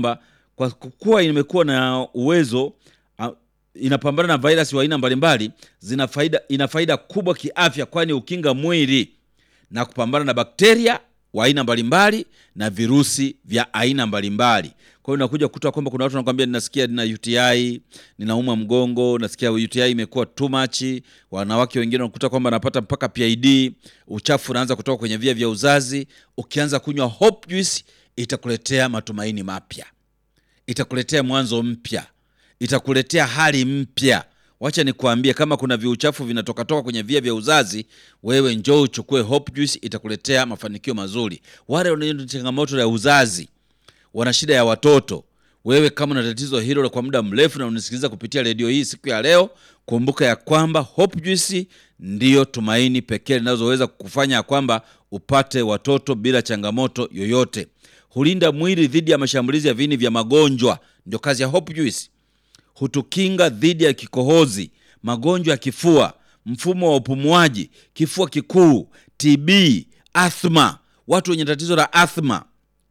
kwamba kwa kuwa imekuwa na uwezo a, inapambana na virusi wa aina mbalimbali, zina faida, ina faida kubwa kiafya, kwani ukinga mwili na kupambana na bakteria wa aina mbalimbali na virusi vya aina mbalimbali. Kwa hiyo unakuja kukuta kwamba kuna watu wanakwambia, ninasikia nina UTI, ninauma mgongo, nasikia UTI imekuwa too much. Wanawake wengine wanakuta kwamba anapata mpaka PID, uchafu unaanza kutoka kwenye via vya uzazi. Ukianza kunywa Hope Juice itakuletea matumaini mapya, itakuletea mwanzo mpya, itakuletea hali mpya. Wacha nikuambie, kama kuna viuchafu vinatokatoka kwenye via vya uzazi, wewe njoo uchukue Hope Juice, itakuletea mafanikio mazuri. Wale wenye changamoto ya uzazi, wana shida ya watoto, wewe kama una tatizo hilo kwa muda mrefu na unisikiliza kupitia redio hii siku ya leo, kumbuka ya kwamba Hope Juice ndiyo tumaini pekee linazoweza kukufanya ya kwamba upate watoto bila changamoto yoyote. Hulinda mwili dhidi ya mashambulizi ya viini vya magonjwa, ndio kazi ya Hope Juice hutukinga dhidi ya kikohozi, magonjwa ya kifua, mfumo wa upumuaji, kifua kikuu, TB, athma. Watu wenye tatizo la athma,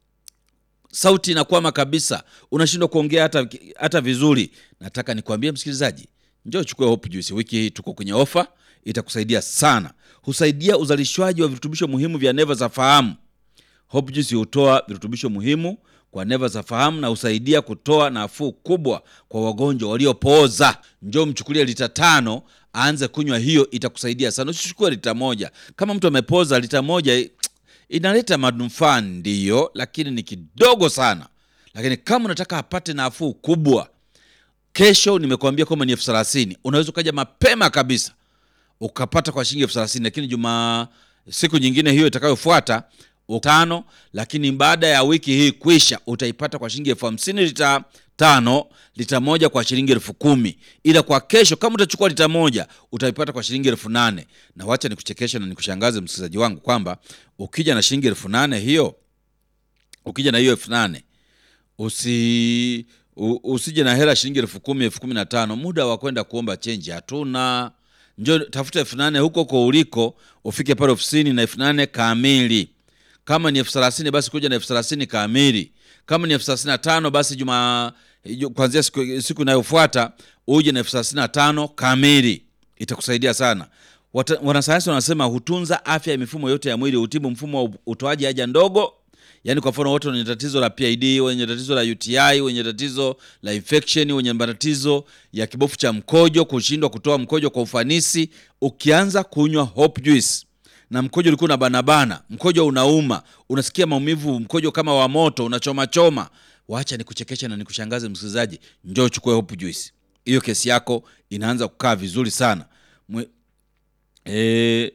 sauti inakwama kabisa, unashindwa kuongea hata, hata vizuri. Nataka nikwambie msikilizaji, njoo chukue Hope Juice. Wiki hii tuko kwenye ofa, itakusaidia sana. Husaidia uzalishwaji wa virutubisho muhimu vya neva za fahamu. Hope Juice hutoa virutubisho muhimu kwa neva za fahamu na husaidia kutoa nafuu kubwa kwa wagonjwa waliopooza. Njoo mchukulie lita tano, aanze kunywa hiyo, itakusaidia sana. Usichukue lita moja. Kama mtu amepoza, lita moja inaleta manufaa ndiyo, lakini ni kidogo sana. Lakini kama unataka apate nafuu kubwa, kesho nimekuambia kwamba ni elfu thelathini. Unaweza ukaja mapema kabisa ukapata kwa shilingi elfu thelathini, lakini juma siku nyingine hiyo itakayofuata tano lakini baada ya wiki hii kwisha utaipata kwa shilingi elfu hamsini lita tano, lita moja kwa shilingi elfu kumi. Ila kwa kesho kama utachukua lita moja utaipata kwa shilingi elfu nane. Na wacha nikuchekesha na nikushangaze msikilizaji wangu kwamba ukija na shilingi elfu nane hiyo, ukija na hiyo elfu nane usi usije na hela shilingi elfu kumi elfu kumi na tano. Muda wa kwenda kuomba chenji hatuna. Njoo tafuta elfu nane huko huko uliko, ufike pale ofisini na elfu nane kamili kama ni elfu thelathini basi kuja na elfu thelathini kamili. Kama ni elfu thelathini na tano basi juma kuanzia siku, siku inayofuata uje na elfu thelathini na tano kamili, itakusaidia sana. Wanasayansi wanasema hutunza afya ya mifumo yote ya mwili, hutibu mfumo wa utoaji haja ndogo. Yaani kwa mfano watu wenye tatizo la PID, wenye tatizo la UTI, wenye tatizo la infection, wenye matatizo ya kibofu cha mkojo, kushindwa kutoa mkojo kwa ufanisi, ukianza kunywa Hope Juice na mkojo ulikuwa na banabana, mkojo unauma, unasikia maumivu, mkojo kama wa moto unachoma choma, wacha nikuchekesha na nikushangaze msikilizaji, njoo chukue Hope Juice. Hiyo kesi yako inaanza kukaa vizuri sana. Mwe, e,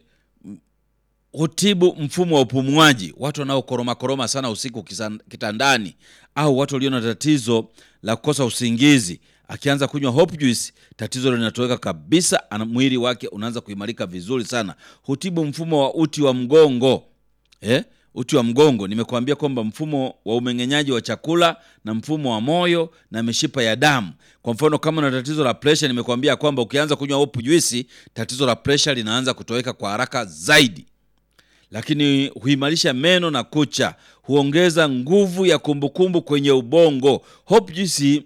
hutibu mfumo wa upumuaji, watu wanaokoroma koroma sana usiku kitandani, au watu walio na tatizo la kukosa usingizi akianza kunywa Hope Juice tatizo linatoweka kabisa, mwili wake unaanza kuimarika vizuri sana. Hutibu mfumo wa uti wa mgongo eh? Uti wa mgongo nimekuambia kwamba mfumo wa umeng'enyaji wa chakula na mfumo wa moyo na mishipa ya damu. Kwa mfano kama una tatizo la presha, nimekuambia kwamba ukianza kunywa Hope Juice tatizo la presha linaanza kutoweka kwa haraka zaidi. Lakini huimarisha meno na kucha, huongeza nguvu ya kumbukumbu kwenye ubongo. Hope Juice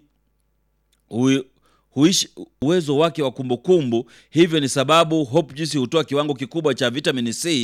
huishi uwezo wake wa kumbukumbu. Hivyo ni sababu Hope Juice hutoa kiwango kikubwa cha vitamini C